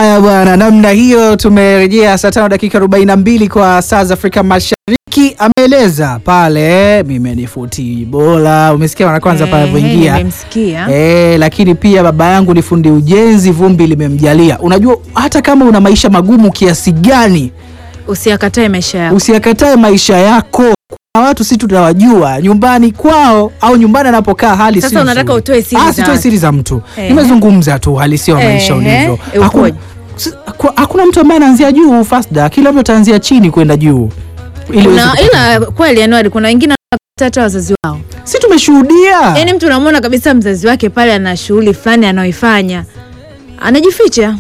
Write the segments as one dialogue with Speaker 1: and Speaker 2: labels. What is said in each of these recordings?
Speaker 1: Haya bwana, namna hiyo tumerejea saa tano dakika arobaini na mbili kwa saa za Afrika Mashariki. Ameeleza pale mimi ni futi bora, umesikia mara kwanza pale
Speaker 2: Eh,
Speaker 1: alivyoingia
Speaker 2: nimemsikia.
Speaker 1: Eh, lakini pia baba yangu ni fundi ujenzi, vumbi limemjalia. Unajua hata kama una maisha magumu kiasi gani,
Speaker 2: Usiakatae maisha yako.
Speaker 1: usiyakatae maisha yako. Kuna watu si tunawajua nyumbani kwao au nyumbani anapokaa hali
Speaker 2: Sasa
Speaker 1: si
Speaker 2: unataka
Speaker 1: nzuri.
Speaker 2: utoe siri
Speaker 1: Ah,
Speaker 2: za
Speaker 1: sitoe
Speaker 2: watu.
Speaker 1: siri za mtu.
Speaker 2: Ehe.
Speaker 1: Nimezungumza tu uhalisia wa maisha
Speaker 2: Ehe,
Speaker 1: ulivyo.
Speaker 2: ukoje?
Speaker 1: Hakuna, si- kwa- hakuna mtu ambaye anaanzia juu Fasda, kila mtu ataanzia chini kwenda juu. Ili uweze
Speaker 2: Kuna,
Speaker 1: kupata-
Speaker 2: ila kweli Januari kuna wengine wanakata hata wazazi wao.
Speaker 1: si tumeshuhudia
Speaker 2: Yaani mtu unamwona kabisa mzazi wake pale ana shughuli fulani anaoifanya. Anajificha.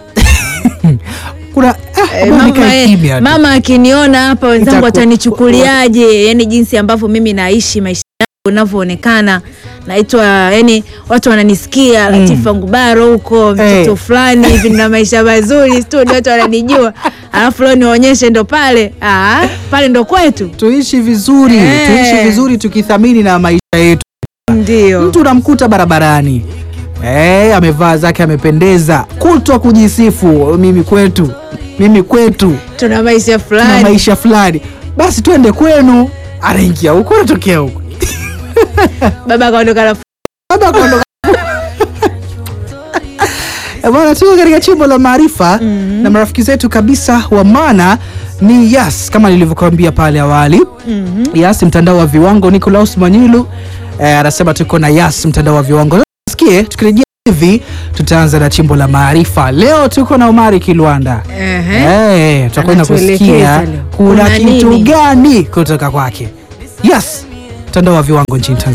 Speaker 1: kuna ah,
Speaker 2: Eh,
Speaker 1: bwana,
Speaker 2: mama,
Speaker 1: nikae
Speaker 2: eh,
Speaker 1: kimya tu.
Speaker 2: mama akiniona hapa wenzangu
Speaker 1: Itaku-
Speaker 2: watanichukuliaje? Yani jinsi ambavyo mimi naishi maisha yangu unavyoonekana naitwa yani watu wananisikia Latifa Ngubaro huko mtoto
Speaker 1: Eh.
Speaker 2: fulani hivi na maisha mazuri studio watu wananijua alafu leo niwaonyeshe ndo pale ah, pale ndo kwetu
Speaker 1: tuishi vizuri
Speaker 2: Eh.
Speaker 1: tuishi vizuri tukithamini na maisha yetu.
Speaker 2: ndio
Speaker 1: Mtu unamkuta barabarani eh, amevaa zake amependeza, kutwa kujisifu, mimi kwetu, mimi kwetu
Speaker 2: tuna maisha
Speaker 1: tuna
Speaker 2: fulani
Speaker 1: maisha fulani, basi twende kwenu. Anaingia huko anatokea huko
Speaker 2: baba akaondoka na
Speaker 1: Baba akaondoka. Eh, Bwana, tuko katika chimbo la maarifa na marafiki zetu kabisa wa maana ni Yas, kama nilivyokuambia pale awali. Yas, mtandao wa viwango. Nicolaus Manyilu eh, anasema tuko na Yas, mtandao wa viwango. Sikie, tukirejea hivi tutaanza na chimbo la maarifa. Leo tuko na Omari Kilwanda.
Speaker 2: Ehe.
Speaker 1: Eh, tutakwenda
Speaker 2: Anatuelekeza
Speaker 1: kusikia
Speaker 2: leo.
Speaker 1: kuna
Speaker 2: Kuna
Speaker 1: kitu
Speaker 2: nini?
Speaker 1: gani kutoka kwake. Yes, mtandao wa viwango nchini Tanzania.